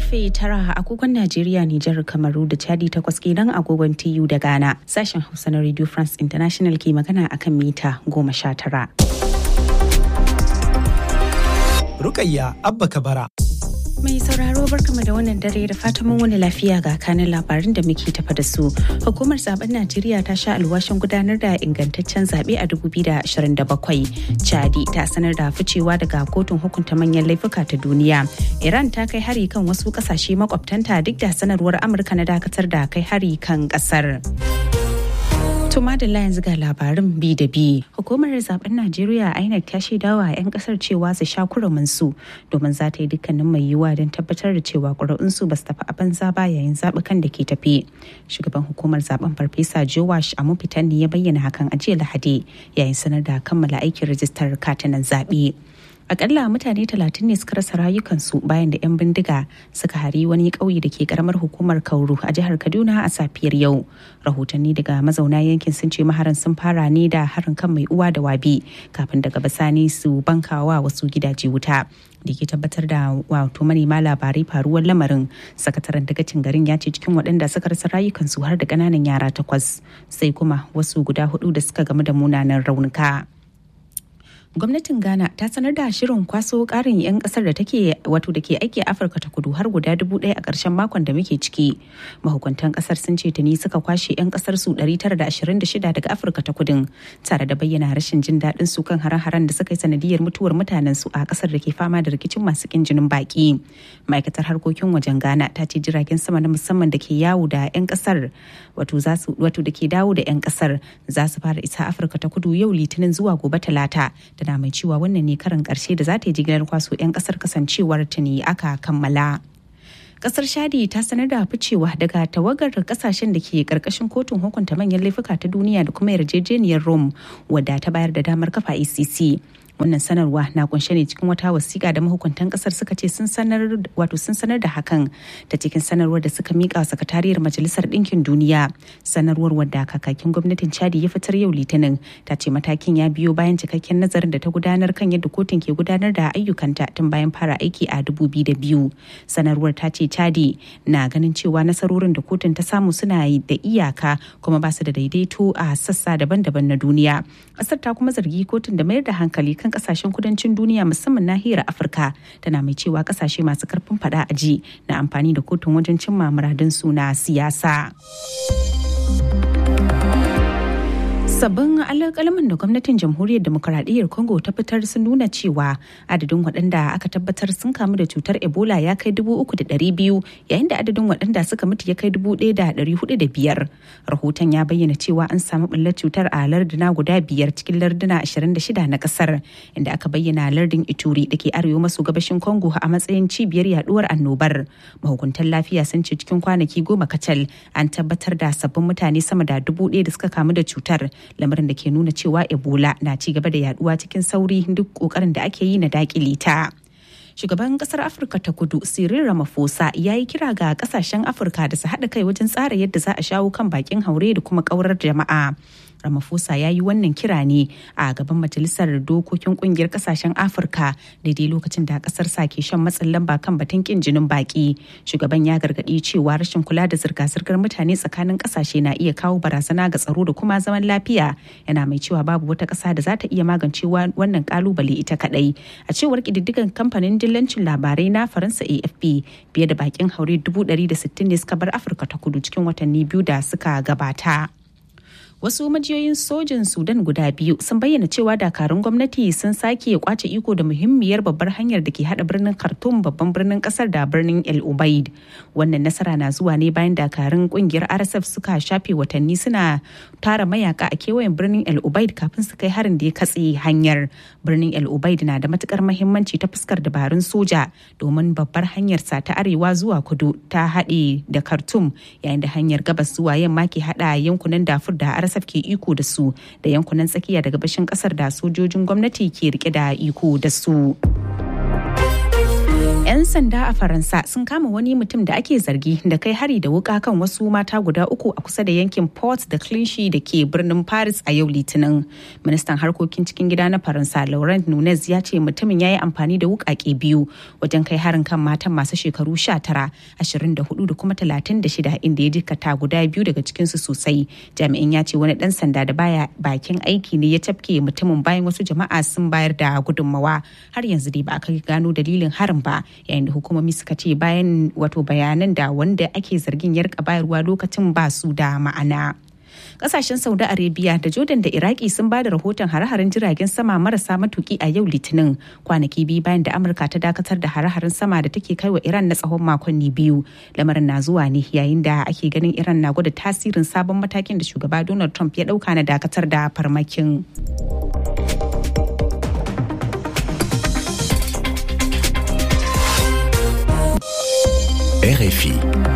karfe tara agogon Najeriya, Nijar, Kamaru da Chadi takwas kenan agogon TU da Ghana. Sashen Hausa na Radio France International ke magana akan mita goma sha tara. Rukayya Abba Kabara. Mai sauraro barkama da wannan dare da fatan mun wani lafiya ga kanin labarin da muke tafa da su. Hukumar zaben Najeriya ta sha alwashin gudanar da ingantaccen zaɓe a 2027. Chadi ta sanar da ficewa daga kotun hukunta manyan laifuka ta duniya. Iran ta kai hari kan wasu ƙasashe makwabtanta duk da sanarwar Amurka na dakatar da kai hari kan ƙasar. Tuma da yanzu ga labarin bi da bi. Hukumar zaben Najeriya INEC ta shaidawa 'yan kasar cewa su sha su domin za ta yi dukkanin mai yiwuwa don tabbatar da cewa ƙuri'unsu ba su tafi a banza ba yayin zaɓukan da ke tafi. Shugaban hukumar zaben Farfesa Jowash Amufitan ne ya bayyana hakan a jiya Lahadi yayin sanar da kammala aikin rajistar katunan zaɓe. akalla mutane talatin ne suka rasa rayukansu bayan da 'yan bindiga suka hari wani ƙauye da ke karamar hukumar kauru a jihar kaduna a safiyar yau rahotanni daga mazauna yankin sun ce maharan sun fara ne da harin kan mai uwa da wabi kafin daga bisani su bankawa wasu gidaje wuta da ke tabbatar da wato manema labarai faruwar lamarin sakataren dagacin garin ya ce cikin waɗanda suka rasa rayukansu har da ƙananan yara takwas sai kuma wasu guda hudu da suka gamu da munanan raunuka. gwamnatin ghana ta sanar da shirin kwaso karin 'yan kasar da take wato da ke aiki a afirka ta kudu har guda dubu ɗaya a ƙarshen makon da muke ciki mahukuntan kasar sun ce tuni suka kwashe 'yan kasar su 926 daga afirka ta kudin tare da bayyana rashin jin daɗin su kan hare-haren da suka yi sanadiyar mutuwar mutanen su a kasar da ke fama da rikicin masu kin jinin baki ma'aikatar harkokin wajen ghana ta ce jiragen sama na musamman da ke yawo da 'yan kasar wato da ke dawo da 'yan kasar za su fara isa afirka ta kudu yau litinin zuwa gobe talata tana mai cewa wannan ne karin karshe da za ta yi jigilar kwaso 'yan kasar kasancewar ta ne aka kammala. kasar shadi ta sanar da ficewa daga tawagar kasashen da ke karkashin kotun hukunta manyan laifuka ta duniya da kuma yarjejeniyar rome wadda ta bayar da damar kafa icc wannan sanarwa na kunshe ne cikin wata wasiƙa da mahukuntan kasar suka ce sun sanar wato sun sanar da hakan ta cikin sanarwar da suka mika sakatariyar majalisar ɗinkin duniya sanarwar wadda kakakin gwamnatin chadi ya fitar yau litinin ta ce matakin ya biyo bayan cikakken nazarin da ta gudanar kan yadda kotun ke gudanar da ayyukanta tun bayan fara aiki a biyu sanarwar ta ce chadi na ganin cewa nasarorin da kotun ta samu suna da iyaka kuma ba su da daidaito a sassa daban-daban na duniya ƙasar ta kuma zargi kotun da mayar da hankali kan kan kasashen kudancin duniya musamman nahiyar afirka tana mai cewa kasashe masu karfin fada a ji na amfani da kotun wajen cimma muradun su na siyasa sabbin alƙalamin da gwamnatin jamhuriyar demokuraɗiyyar congo ta fitar sun nuna cewa adadin waɗanda aka tabbatar sun kamu da cutar ebola ya kai dubu uku da ɗari biyu yayin da adadin waɗanda suka mutu ya kai dubu ɗaya da ɗari hudu da biyar rahoton ya bayyana cewa an samu ɓullar cutar a larduna guda biyar cikin larduna ashirin da shida na ƙasar inda aka bayyana lardin ituri da ke arewa maso gabashin congo a matsayin cibiyar yaduwar annobar mahukuntan lafiya sun ce cikin kwanaki goma kacal an tabbatar da sabbin mutane sama da dubu ɗaya da suka kamu da cutar lamarin da ke nuna cewa ebola na ci gaba da yaduwa cikin sauri duk kokarin da ake yi na dakile ta shugaban kasar afirka ta kudu cyril ramaphosa ya yi kira ga kasashen afirka da su haɗa kai wajen tsara yadda za a shawo kan bakin haure da kuma kaurar jama'a Ramaphosa ya yi wannan kira ne a gaban majalisar dokokin kungiyar kasashen Afirka daidai lokacin da kasar sa ke shan matsin lamba kan batun kin jinin baki. Shugaban ya gargaɗi cewa rashin kula da zirga-zirgar mutane tsakanin kasashe na iya kawo barazana ga tsaro da kuma zaman lafiya. Yana mai cewa babu wata ƙasa da za ta iya magance wannan kalubale ita kaɗai. A cewar ƙididdigan kamfanin dillancin labarai na Faransa AFP fiye da bakin haure dubu ɗari da sittin ne suka bar Afirka ta kudu cikin watanni biyu da suka gabata. wasu majiyoyin sojin sudan guda biyu sun bayyana cewa dakarun gwamnati sun sake kwace iko da muhimmiyar babbar hanyar da ke hada birnin khartoum babban birnin kasar da birnin el ubaid wannan nasara na zuwa ne bayan dakarun kungiyar rsf suka shafe watanni suna tara mayaka a kewayen birnin el ubaid kafin su kai harin da ya katse hanyar birnin el ubaid na da matukar mahimmanci ta fuskar dabarun soja domin babbar hanyar sa ta arewa zuwa kudu ta haɗe da khartoum yayin da hanyar gabas zuwa yamma ke hada yankunan dafur da RSF ke iko da su da yankunan tsakiya da gabashin kasar da sojojin gwamnati ke rike da iko da su. 'Yan 'Yan sanda a Faransa sun kama wani mutum da ake zargi da kai hari da wuka kan wasu mata guda uku a kusa da yankin Port da Clichy da ke birnin Paris a yau Litinin. Ministan harkokin cikin gida na Faransa Laurent Nunez ya ce mutumin ya yi amfani da wukake biyu wajen kai harin kan matan masu shekaru 19, 24 da kuma 36 inda ya jikata guda biyu daga cikinsu sosai. Jami'in ya ce wani dan sanda da baya bakin aiki ne ya tafke mutumin bayan wasu jama'a sun bayar da gudunmawa. Har yanzu dai ba a kai gano dalilin harin ba. yayin da hukumomi suka ce bayan wato bayanan da wanda ake zargin ya rika bayarwa lokacin ba su da ma'ana. kasashen saudi arabia da jordan da iraki sun ba da rahoton hare-haren jiragen sama marasa matuki a yau litinin kwanaki biyu bayan da amurka ta dakatar da hare-haren sama da take kai wa iran na tsawon makonni biyu lamarin na zuwa ne yayin da ake ganin iran na gwada tasirin sabon matakin da shugaba donald trump ya dauka na dakatar da farmakin RFI.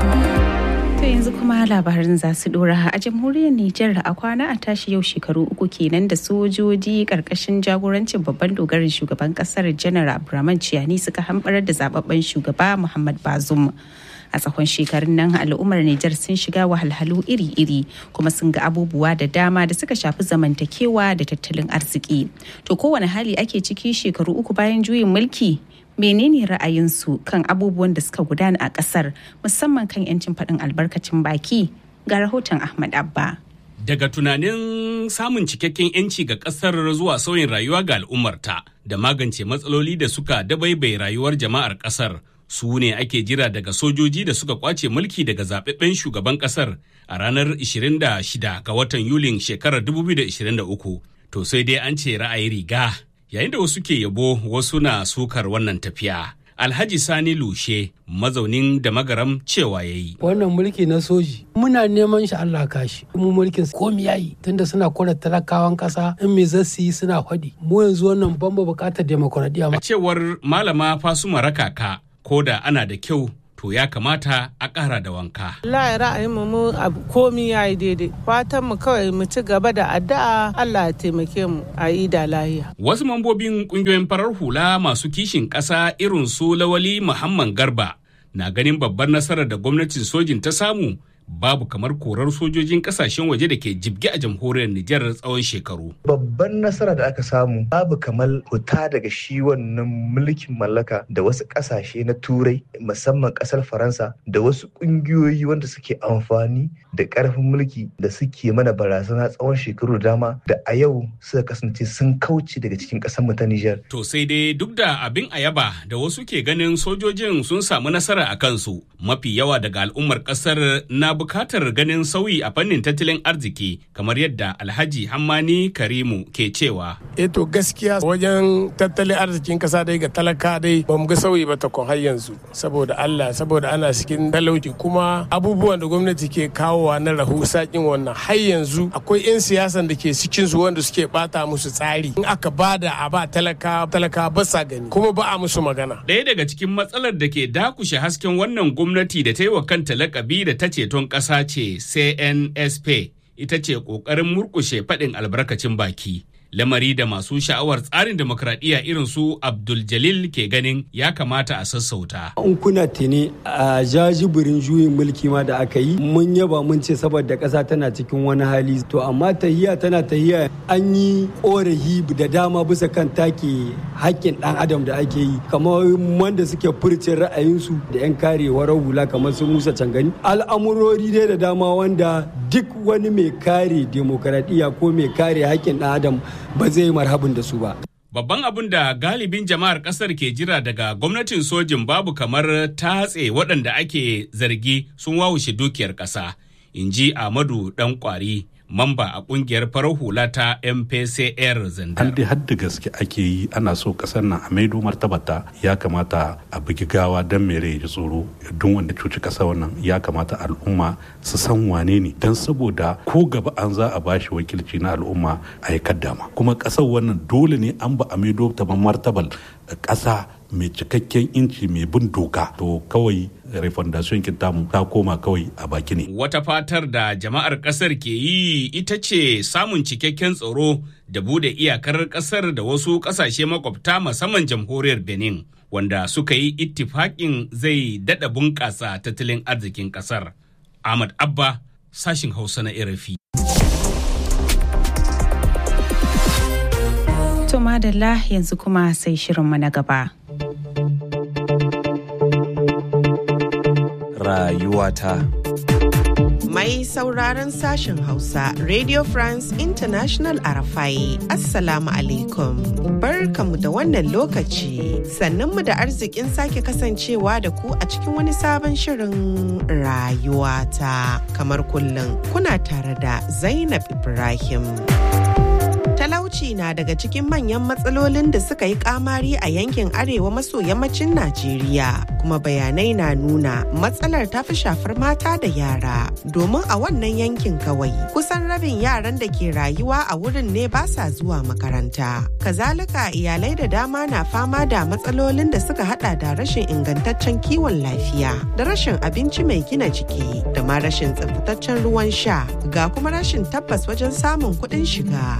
To yanzu kuma labarin za su dora a jamhuriyar Nijar a kwana a tashi yau shekaru uku kenan da sojoji karkashin jagorancin babban dogarin shugaban kasar janar Abdurrahman Ciyani suka hambarar da zababben shugaba Muhammad Bazum. a tsawon shekarun nan al'ummar Nijar sun shiga wahalhalu iri-iri kuma sun ga abubuwa da dama da suka shafi zamantakewa da tattalin arziki. To kowane hali ake ciki shekaru uku bayan juyin mulki menene ra'ayinsu kan abubuwan da suka gudana a kasar musamman kan 'yancin faɗin albarkacin baki ga rahoton Ahmad Abba. Daga tunanin samun cikakken 'yanci ga ƙasar zuwa sauyin rayuwa ga al'ummarta da magance matsaloli da suka dabaibai rayuwar jama'ar ƙasar su ne ake jira daga sojoji da suka kwace mulki daga zaɓaɓɓen shugaban ƙasar a ranar 26 ga watan Yulin shekarar 2023. To sai dai an ce ra'ayi riga yayin da wasu ke yabo wasu na sukar wannan tafiya. Alhaji Sani Lushe mazaunin da magaram cewa ya yi. Wannan mulki na soji muna neman shi Allah kashi. Mu mulkin komi yayi tunda suna kora talakawan kasa in me zasu yi suna faɗi. Mu yanzu wannan ban buƙatar demokuraɗiyya. A cewar malama Fasuma Rakaka ko da ana da kyau to ya kamata a ƙara da wanka. Allah ra'ayin mu abu komi ya yi daidai. Fatan mu kawai mu ci gaba da addu'a Allah ya taimake mu a yi da lahiya. Wasu mambobin ƙungiyoyin farar hula masu kishin ƙasa irin su Lawali Muhammad Garba na ganin babbar nasarar da gwamnatin sojin ta samu babu kamar korar sojojin kasashen waje da ke jibge a jamhuriyar Nijar tsawon shekaru. Babban nasara da aka samu babu kamar fita daga shi wannan mulkin mallaka da wasu kasashe na turai musamman kasar Faransa da wasu kungiyoyi wanda suke amfani da karfin mulki da suke mana barazana tsawon shekaru da dama da a yau suka kasance sun kauce daga cikin kasar mu ta Nijar. To sai dai duk da abin ayaba da wasu ke ganin sojojin sun samu nasara a kansu mafi yawa daga al'ummar kasar na bukatar ganin sauyi a fannin tattalin arziki kamar yadda alhaji hammani karimu ke cewa e to gaskiya wajen tattalin arzikin kasa dai ga talaka dai ba mu ga sauyi ba takon har yanzu saboda allah saboda ana cikin talauci kuma abubuwan da gwamnati ke kawowa na rahu sakin wannan har yanzu akwai 'yan siyasan da ke cikin su wanda suke bata musu tsari in aka bada a ba talaka talaka ba sa gani kuma ba a musu magana ɗaya daga cikin matsalar da ke dakushe hasken wannan gwamnati da ta yi wa kanta lakabi da ta ceton ƙasa ce CNSP ita ce ƙoƙarin murƙushe faɗin albarkacin baki. Lamari da masu sha'awar tsarin demokradiyya irin su Abdul Jalil ke ganin ya kamata a sassauta. In kuna tuni a jajibirin juyin mulki ma da aka yi mun yaba mun ce saboda ƙasa tana cikin wani hali to amma tahiya tana tahiya an yi ƙorafi da dama bisa kan take haƙƙin ɗan adam da ake yi kamar wanda suke furcin ra'ayinsu da 'yan karewar hula kamar su Musa Cangani al'amurori dai da dama wanda duk wani mai kare demokaradiyya ko mai kare haƙƙin ɗan adam ba zai yi marhabin da su ba. Babban abin da galibin jama'ar kasar ke jira daga gwamnatin sojin babu kamar tatse waɗanda ake zargi sun wawushe dukiyar ƙasa, in ji Ahmadu ɗan ƙwari. mamba a kungiyar farar hula ta mpcr zandar. An dai hadda gaske ake yi ana so kasar nan a maido martabata ya kamata a bugi gawa don mere ya tsoro don wanda cuci kasa wannan ya kamata al'umma su san wane ne don saboda ko gaba an za a bashi wakilci na al'umma a yi kaddama kuma kasar wannan dole ne an ba a maido ta martabal kasa mai cikakken inci mai bin doka to kawai refondation tamu ta koma kawai a baki ne. Wata fatar da jama'ar kasar ke yi ita ce samun cikakken tsaro da bude iyakar kasar da wasu kasashe makwabta musamman jamhuriyar Benin wanda suka yi ittifaƙin zai daɗa bunƙasa tattalin arzikin ƙasar. Ahmad Abba, sashin Hausa na RFI. To madalla yanzu kuma sai shirinmu na gaba. Rayuwata. Mai sauraron sashen Hausa, Radio France International Arafai, Assalamu alaikum. Barkamu da wannan lokaci, sannunmu da arzikin sake kasancewa da ku a cikin wani sabon shirin rayuwata. Kamar kullum, kuna tare da Zainab Ibrahim. talauci na daga cikin manyan matsalolin da suka yi kamari a yankin arewa maso yammacin Najeriya kuma bayanai na nuna matsalar ta fi shafar mata da yara domin a wannan yankin kawai kusan rabin yaran da ke rayuwa a wurin ne ba sa zuwa makaranta kazalika iyalai da dama na fama da matsalolin da suka hada da rashin ingantaccen kiwon lafiya da rashin abinci mai gina jiki da ma rashin tsaftataccen ruwan sha ga kuma rashin tabbas wajen samun kuɗin shiga.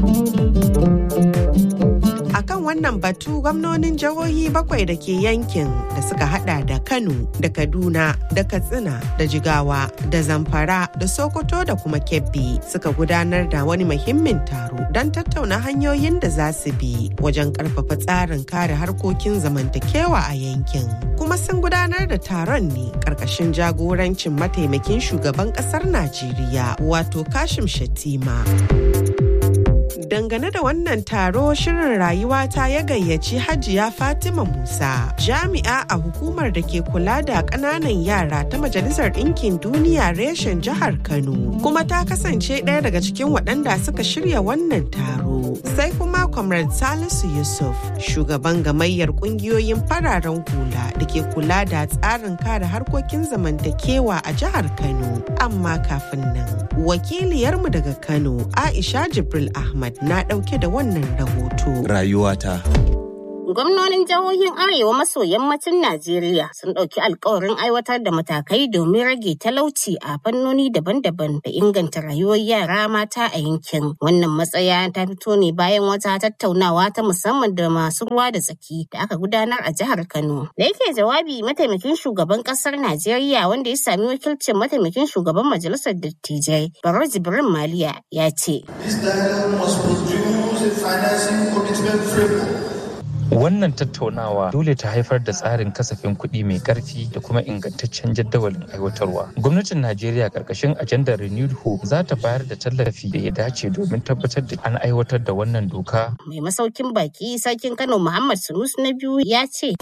A kan wannan batu gwamnonin jihohi bakwai da ke yankin da suka hada da Kano da Kaduna da Katsina da Jigawa da Zamfara da Sokoto da kuma Kebbi suka gudanar da wani muhimmin taro don tattauna hanyoyin da za su bi wajen karfafa tsarin kare harkokin zamantakewa a yankin. Kuma sun gudanar da taron ne karkashin jagorancin mataimakin shugaban kasar Najeriya wato Kashim Shatima. dangane da wannan taro shirin rayuwa ta ya gayyaci hajiya fatima musa jami'a a hukumar da ke kula da ƙananan yara ta majalisar ɗinkin duniya reshen jihar kano kuma ta kasance ɗaya daga cikin waɗanda suka shirya wannan taro sai kuma comrade salisu yusuf shugaban gamayyar ƙungiyoyin fararen hula da ke kula da tsarin kare harkokin zamantakewa a jihar kano amma kafin nan wakiliyarmu daga kano aisha jibril ahmad na ɗauke da wannan rahoto. Rayuwata. Gwamnonin jihohin Arewa maso yammacin Najeriya sun ɗauki alkawarin aiwatar da matakai domin rage talauci a fannoni daban-daban da inganta rayuwar yara mata a yankin. Wannan matsaya ta fito ne bayan wata tattaunawa ta musamman da masu ruwa da tsaki da aka gudanar a jihar Kano. Da yake jawabi mataimakin shugaban ƙasar Najeriya wanda ya sami wakilcin mataimakin shugaban majalisar dattijai Baro Jibrin Maliya ya ce. This dialogue must produce a financing commitment framework Wannan tattaunawa dole ta haifar da tsarin kasafin kuɗi mai ƙarfi da kuma ingantaccen jadawalin aiwatarwa. Gwamnatin Najeriya ƙarƙashin ajandar Renewed Hope za ta bayar da tallafi da ya dace domin tabbatar da an aiwatar da wannan doka. Mai masaukin baki sarkin Kano Muhammad Sunus na biyu ya ce.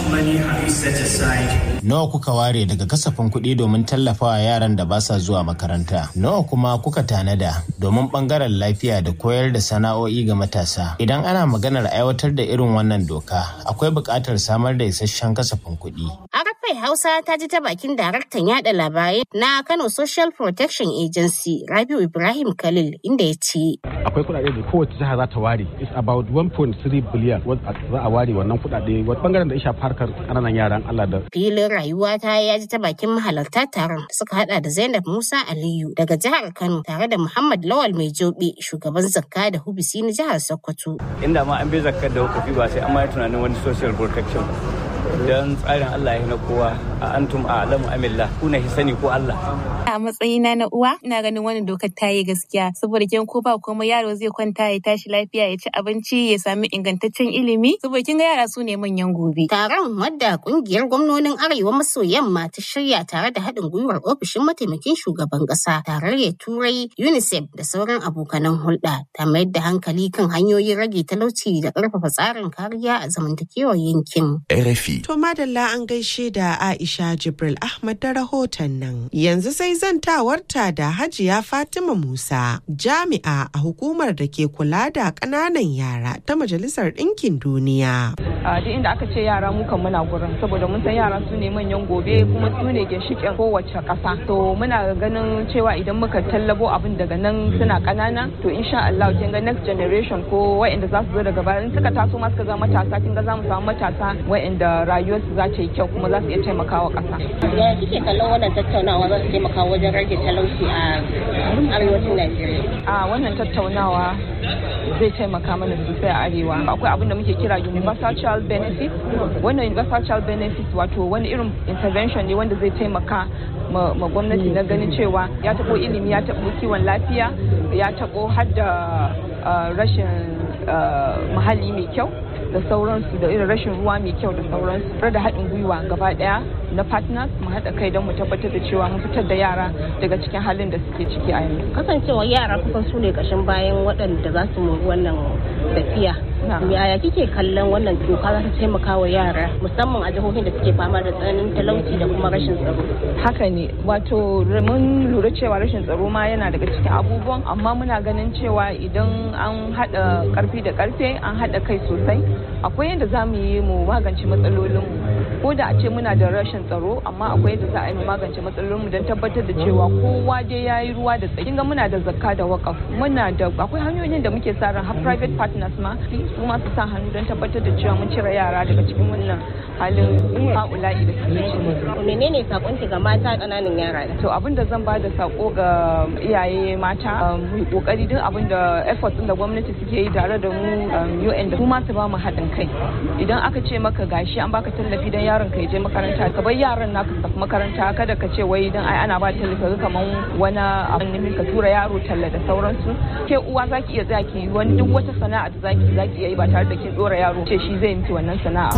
Nawa kuka ware daga kasafin kuɗi domin tallafawa yaran da ba sa zuwa makaranta? Nawa kuma kuka tanada domin ɓangaren lafiya da koyar da sana'o'i ga matasa? Idan ana maganar aiwatar da irin wannan doka akwai buƙatar samar da isasshen kasafin kuɗi. Arafai Hausa ta ji ta bakin daraktan yada labarai na Kano Social Protection Agency Rabiu Ibrahim Khalil inda ya ce. Akwai kuɗaɗe da kowace jiha za ta ware. It's about 1.3 billion za a ware wannan kuɗaɗe wata bangaren da ya shafi harkar ƙananan yaran Allah da. Filin rayuwa ta ya ji ta bakin mahalarta taron suka hada da Zainab Musa Aliyu daga jihar Kano tare da Muhammad Lawal Mai Jobe shugaban zakka da hubisi na jihar Sokoto. Inda ma an bi zakkar da hukafi ba sai an ma tunanin wani social protection ba. don tsarin Allah ya na kowa a antum a alamu amillah kuna sani ko Allah. A matsayina na uwa ina ganin wannan dokar ta yi gaskiya saboda kin ko ba kuma yaro zai kwanta ya tashi lafiya ya ci abinci ya sami ingantaccen ilimi saboda kin ga yara su ne manyan gobe. Taron wadda kungiyar gwamnonin Arewa maso yamma ta shirya tare da haɗin gwiwar ofishin mataimakin shugaban ƙasa tarayyar Turai UNICEF da sauran abokanan hulɗa ta mayar da hankali kan hanyoyin rage talauci da ƙarfafa tsarin kariya a zamantakewar yankin. RFI. To madalla an gaishe da Aisha Jibril Ahmad da rahoton nan. Yanzu sai zantawarta da Hajiya Fatima Musa, jami'a a hukumar da ke kula da ƙananan yara ta Majalisar Ɗinkin Duniya. A duk inda aka ce yara mu kan muna gurin saboda mun san yara su ne manyan gobe kuma su ne ginshiƙin kowace ƙasa. To muna ganin cewa idan muka tallabo abin daga nan suna ƙanana to insha Allah kin ga next generation ko wa'anda za su zo daga baya in suka taso ma suka zama matasa kin ga za mu samu matasa wa'anda rayuwarsu za ta yi kyau kuma za su iya taimakawa ƙasa. Ya kike kallon wannan tattaunawa za su taimaka wajen rage talauci a arewacin Najeriya? A wannan tattaunawa zai taimaka mana sosai a arewa akwai abin da muke kira universal child benefit wannan universal child benefit wato wani irin intervention ne wanda zai taimaka ma gwamnati na ganin cewa ya taɓo ilimi ya taɓo kiwon lafiya ya taɓo har da rashin muhalli mai kyau da sauransu da irin rashin ruwa mai kyau da sauransu da haɗin gwiwa gaba ɗaya na partners mu haɗa kai don mu tabbatar da cewa mun fitar da yara daga cikin halin da suke ciki a yanzu. Kasancewa yara kusan su ne ƙashin bayan waɗanda za su mori wannan tafiya. Yaya kike kallon wannan doka za ta taimaka wa yara musamman a jihohin da suke fama da tsananin talauci da kuma rashin tsaro? Haka ne wato mun lura cewa rashin tsaro ma yana daga cikin abubuwan amma muna ganin cewa idan an haɗa ƙarfi da ƙarfe an haɗa kai sosai akwai yadda za mu yi mu magance matsalolinmu ko da a ce muna da rashin tsaro amma akwai yadda za a yi mu magance matsalolinmu don tabbatar da cewa kowa dai ya yi ruwa da tsaki ga muna da zakka da wakaf muna da akwai hanyoyin da muke sa ran har private partners ma su ma su sa hannu don tabbatar da cewa mun cire yara daga cikin wannan halin ha'ula'i da suke ciki. menene sakonki ga mata ƙananan yara to abin da zan ba da sako ga iyaye mata mu yi kokari duk abin da efforts da gwamnati suke yi tare da mu UN da su ma su ba mu haɗin kai idan aka ce maka gashi an baka tallafi don yaron ka je makaranta ka bar yaran naka su tafi makaranta kada ka ce wai dan ai ana ba tallafi ka kaman wani abin ne ka tura yaro talla da sauransu ke uwa zaki iya tsaya ki wani duk wata sana'a da zaki zaki iya yi ba tare da kin dora yaro ce shi zai miki wannan sana'a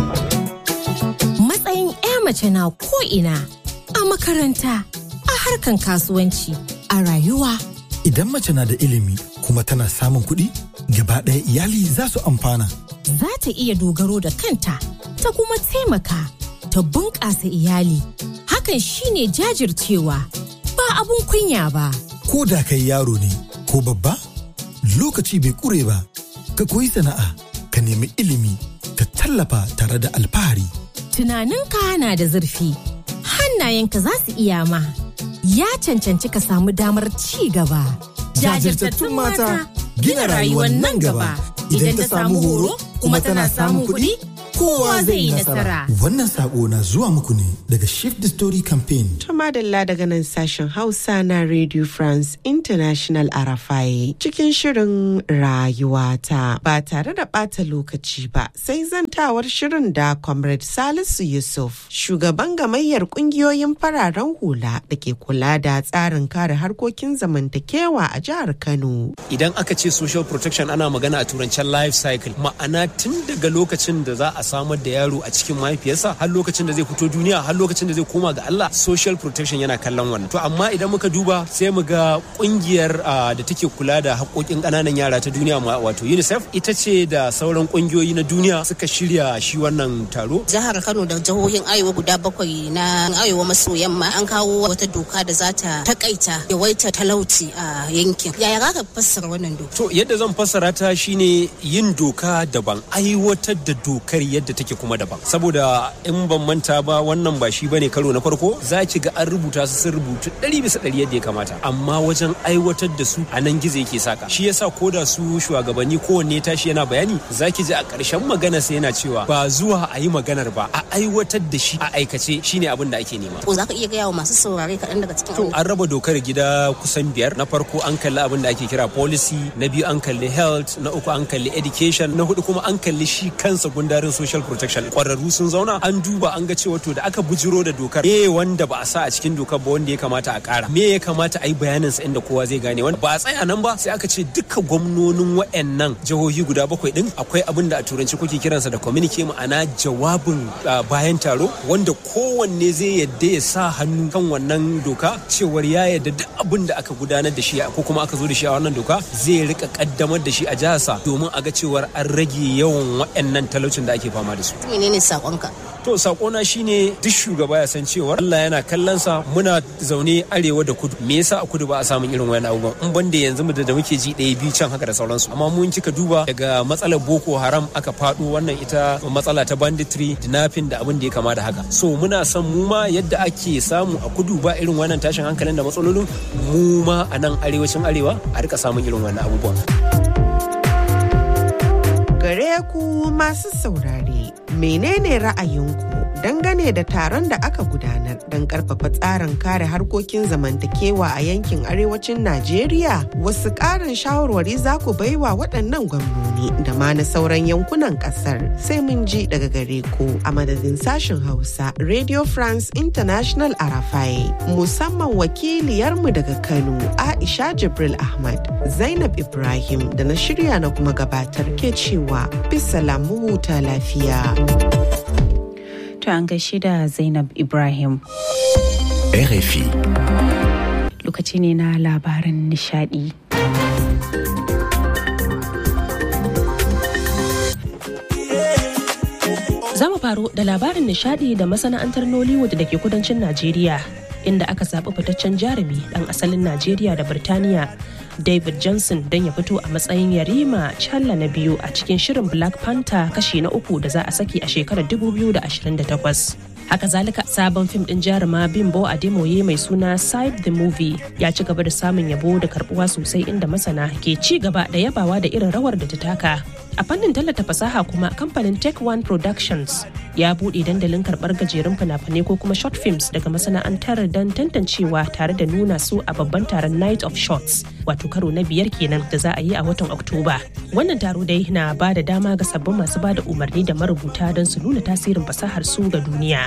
matsayin 'ya mace na ko ina a makaranta a harkan kasuwanci a rayuwa idan mace na da ilimi kuma tana samun kuɗi gaba ɗaya iyali za su amfana za ta iya dogaro da kanta ta kuma taimaka ta bunƙasa iyali hakan shine jajircewa ba abun kunya ba ko da kai yaro ne ko babba lokaci bai ƙure ba ka koyi sana'a ka nemi ilimi ka tallafa tare da alfahari tunaninka na da zurfi hannayenka za su iya ma ya cancanci ka samu damar ci gaba jajirtattun mata gina rayuwar nan gaba idan ta samu horo kuma tana samun kuɗi kowa zai yi nasara. Wannan sako na zuwa muku ne daga Shift the Story Campaign. Tumadalla daga nan sashen Hausa na Radio France International Arafai cikin shirin rayuwata ba tare da ɓata lokaci ba sai zantawar shirin da Comrade Salisu Yusuf shugaban gamayyar ƙungiyoyin fararen hula da ke kula da tsarin kare harkokin zamantakewa a jihar Kano. Idan aka ce social protection ana magana a turancen life cycle ma'ana tun daga lokacin da za a samar da yaro a cikin mahaifiyarsa har lokacin da zai fito duniya har lokacin da zai koma ga Allah social protection yana kallon wannan to amma idan muka duba sai mu ga kungiyar da take kula da haƙoƙin ƙananan yara ta duniya wato UNICEF ita ce da sauran kungiyoyi na duniya suka shirya shi wannan taro jihar Kano da jihohin Arewa guda bakwai na Arewa maso yamma an kawo wata doka da za ta takaita yawaita talauci a yankin yaya za ka fassara wannan doka to yadda zan fassara ta shine yin doka daban aiwatar da dokar yadda take kuma daban saboda in ban manta ba wannan ba shi bane karo na farko za ki ga an rubuta su sun rubutu ɗari bisa ɗari yadda ya kamata amma wajen aiwatar da su a nan gizo yake saka shi yasa ko da su shugabanni kowanne tashi yana bayani za ki ji a ƙarshen magana sai yana cewa ba zuwa a yi maganar ba a aiwatar da shi a aikace shine abin da ake nema. Ko za ka iya gaya wa masu saurare kaɗan daga cikin To an raba dokar gida kusan biyar na farko an kalli abin da ake kira policy na biyu an kalli health na uku an kalli education na hudu kuma an kalli shi kansa gundarin social protection kwararru sun zauna an duba an ga cewa to da aka bujiro da dokar me wanda ba a sa a cikin dokar ba wanda ya kamata a kara me ya kamata a yi bayanin sa inda kowa zai gane wanda ba a tsaya nan ba sai aka ce duka gwamnonin wayannan jihohi guda bakwai din akwai abin da a turanci kuke kiransa da communique ma'ana jawabin bayan taro wanda kowanne zai yadda ya sa hannu kan wannan doka cewar ya yadda duk abin da aka gudanar da shi ko kuma aka zo da shi a wannan doka zai rika kaddamar da shi a jiharsa domin a ga cewar an rage yawan wayannan talaucin da ake fama da su menene sakonka to sakona shine duk shugaba ya san cewar Allah yana kallon sa muna zaune arewa da kudu me yasa a kudu ba a samun irin wayan abubuwan in banda yanzu da da muke ji ɗaya biyu can haka da sauransu amma mun kika duba daga matsalar boko haram aka faɗo wannan ita matsala ta banditry dinafin da abin da ya kama da haka so muna son mu ma yadda ake samu a kudu ba irin wannan tashin hankalin da matsalolin mu ma a nan arewacin arewa a rika samun irin wannan abubuwan gare ku masu saurare menene ra'ayinku dangane da taron da aka gudanar don karfafa tsarin kare harkokin zamantakewa a yankin arewacin Najeriya. Wasu ƙarin shawarwari za ku baiwa waɗannan gwamnoni da ma na sauran yankunan ƙasar sai mun ji daga gare ku a madadin sashen Hausa Radio France International Arafai musamman wakiliyarmu daga Kano Aisha Jibril Ahmad Zainab Ibrahim da na shirya na kuma gabatar ke cewa bisa lamu huta lafiya. To an gaishe da Zainab Ibrahim. RFI. Lokaci ne na labaran nishadi. Za mu faro da labarin nishadi da masana'antar Nollywood da ke kudancin Najeriya, inda aka zaɓi fitaccen jarumi ɗan asalin Najeriya da Birtaniya David Johnson don ya fito a matsayin yarima challa na biyu a cikin shirin Black Panther kashi na uku da za a saki a shekarar 2028. Haka zalika sabon fim din jaruma Bimbo Ademoye mai suna Side the Movie ya ci gaba da samun yabo da karbuwa sosai inda masana ke ci gaba da yabawa da irin rawar da ta taka. A fannin tallata fasaha kuma kamfanin Tech One Productions ya buɗe dandalin karɓar gajerun fina-finai ko kuma short films daga masana'antar don tantancewa tare da nuna su a babban taron Night of Shots wato karo na biyar kenan da za a yi a watan Oktoba. Wannan taro dai na ba da dama ga sabbin masu ba da umarni da marubuta don su nuna tasirin fasahar su ga duniya.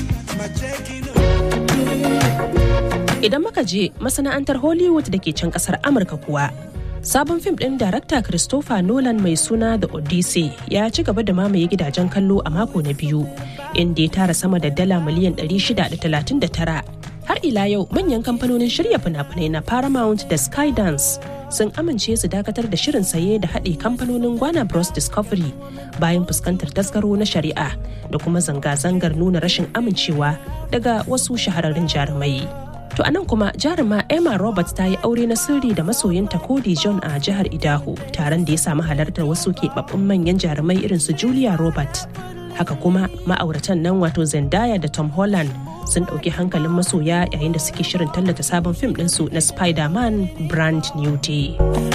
Idan muka je masana'antar Hollywood da ke can kasar Amurka kuwa Sabon fim ɗin darakta Christopher Nolan mai suna The Odyssey ya ci gaba da mamaye gidajen kallo a mako na biyu, inda ya tara sama da dala miliyan 639. Har ila yau manyan kamfanonin shirya fina-finai na Paramount da Skydance sun amince su dakatar da shirin saye da haɗe kamfanonin Gwana Bros Discovery bayan fuskantar tasgaro na shari'a da kuma zanga-zangar nuna rashin amincewa daga wasu shahararrun jarumai. To anan kuma jaruma Emma Roberts ta yi aure na sirri da masoyinta Cody John a jihar Idaho, taron da ya samu halartar wasu keɓaɓɓun manyan jarumai irin su Julia Roberts. Haka kuma ma'auratan nan wato Zendaya da Tom Holland sun ɗauki hankalin masoya yayin da suke shirin tallata sabon fim ɗinsu na Spider-Man Brand New Day.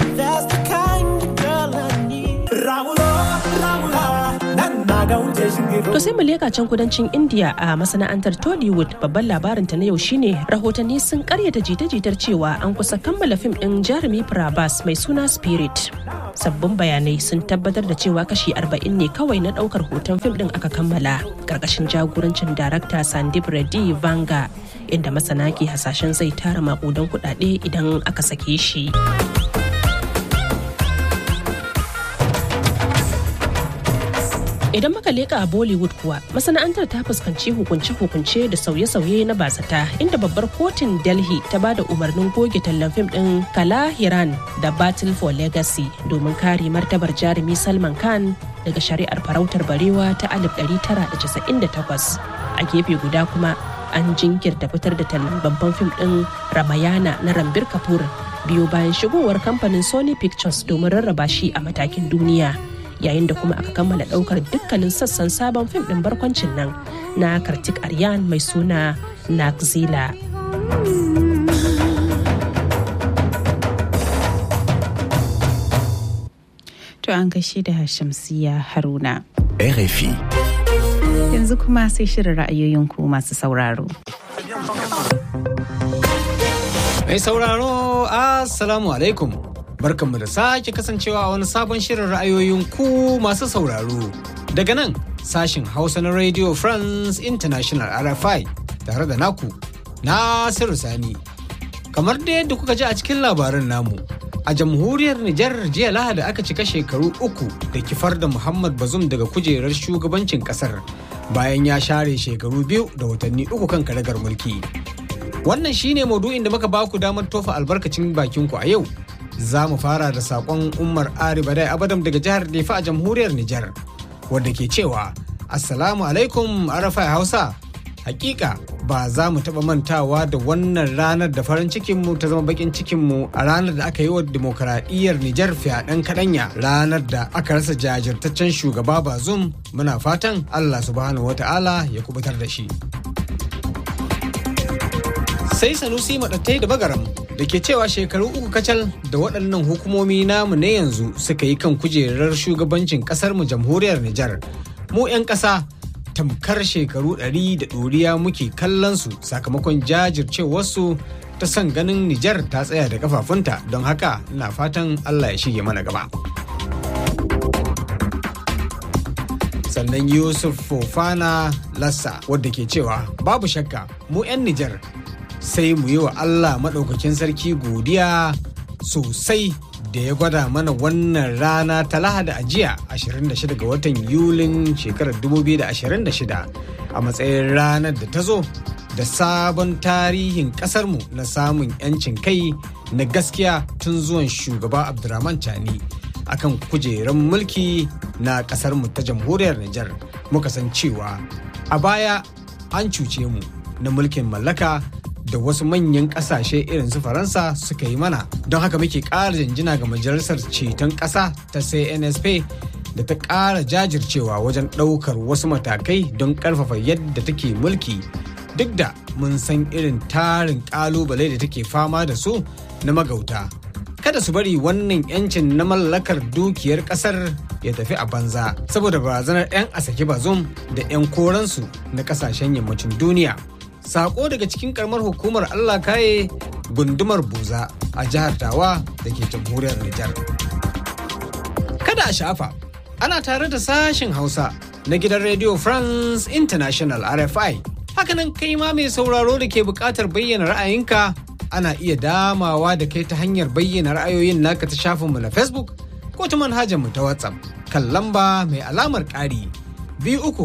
To sai mu leka can kudancin India a masana'antar Tollywood babban labarinta na yau shine rahotanni sun karyata jita-jitar cewa an kusa kammala fim din jarumi Prabhas mai suna Spirit. Sabbin bayanai sun tabbatar da cewa kashi 40 ne kawai na daukar hoton fim din aka kammala karkashin jagorancin darakta Sandeep Reddy Vanga inda masana ke hasashen zai tara makudan kudade idan aka sake shi. Idan muka leka a Bollywood kuwa masana'antar ta fuskanci hukunce-hukunce da sauye-sauye na bazata inda babbar kotun Delhi ta ba da umarnin goge tallan fim din Kala Hiran da Battle for Legacy domin kare martabar jarumi Salman Khan daga shari'ar farautar barewa ta 1998. A gefe guda kuma an jinkirta fitar da tallan babban fim din Ramayana na Rambir Kapoor biyo bayan shigowar kamfanin Sony Pictures domin rarraba shi a matakin duniya. yayin da kuma aka kammala daukar dukkanin sassan sabon fim din barkwancin nan na kartik aryan mai suna nakzila To an gaishe da Shamsiya Haruna. RFI. Yanzu kuma sai shirin ra'ayoyinku masu sauraro. Mai sauraro, Assalamu alaikum. barkanmu da sake kasancewa a wani sabon shirin ra'ayoyin ku masu sauraro daga nan sashin hausa na radio france international rfi tare da naku nasiru sani kamar da yadda kuka ji a cikin labarin namu a jamhuriyar nijar jiya lahadi aka cika shekaru uku da kifar da muhammad bazum daga kujerar shugabancin kasar bayan ya share shekaru biyu da watanni uku kan karagar mulki wannan shine maudu'in da muka baku damar tofa albarkacin bakinku a yau za mu fara da sakon umar ari badai abadam daga jihar nefa a jamhuriyar nijar wadda ke cewa assalamu alaikum arafai hausa hakika ba za mu taɓa mantawa da wannan ranar da farin cikinmu ta zama bakin cikinmu a ranar da aka yi wa demokaradiyyar nijar fyaɗen kaɗanya ranar da aka rasa jajirtaccen shugaba bazum muna fatan allah subhanahu wata'ala ya kubutar da shi sai sanusi maɗattai da bagaram da ke cewa shekaru uku kacal da waɗannan hukumomi namu na yanzu suka yi kan kujerar shugabancin ƙasar mu jamhuriyar Nijar. Mu 'yan ƙasa tamkar shekaru ɗari da ɗoriya muke kallon su sakamakon jajircewarsu ta son ganin Nijar ta tsaya da kafafunta don haka ina fatan Allah ya shige mana gaba. Sannan Yusuf Fofana Lassa wadda ke cewa babu shakka mu 'yan Nijar sai mu yi wa Allah maɗaukakin sarki godiya sosai da ya gwada mana wannan rana ta lahadi a jiya 26 ga watan yulin shekarar 2026 a matsayin ranar da ta zo da sabon tarihin kasarmu na samun 'yancin kai na gaskiya tun zuwan shugaba abdurrahman chani akan kujerar mulki na kasarmu ta jamhuriyar Nijar muka san cewa a baya an cuce mu na mulkin mallaka da wasu manyan kasashe irin su faransa suka yi mana don haka muke ƙara janjina ga majalisar ceton ƙasa ta cnsp da ta ƙara jajircewa wajen ɗaukar wasu matakai don ƙarfafa yadda take mulki duk da mun san irin tarin ƙalubale da take fama da su na magauta kada su bari wannan yancin na mallakar dukiyar ƙasar ya tafi a banza saboda barazanar 'yan asake bazum da 'yan koransu na ƙasashen yammacin duniya sako daga cikin karamar hukumar Allah kaye gundumar buza a jihar tawa da ke jamhuriyar Nijar. Kada a shafa, ana tare da sashen Hausa na gidan Radio France International RFI. Hakanan kai ma mai sauraro da ke buƙatar bayyana ra'ayinka ana iya damawa da kai ta hanyar bayyana ra'ayoyin naka ta shafinmu na Facebook ko ta manhajar mu ta WhatsApp kan lamba mai alamar ƙari biyu uku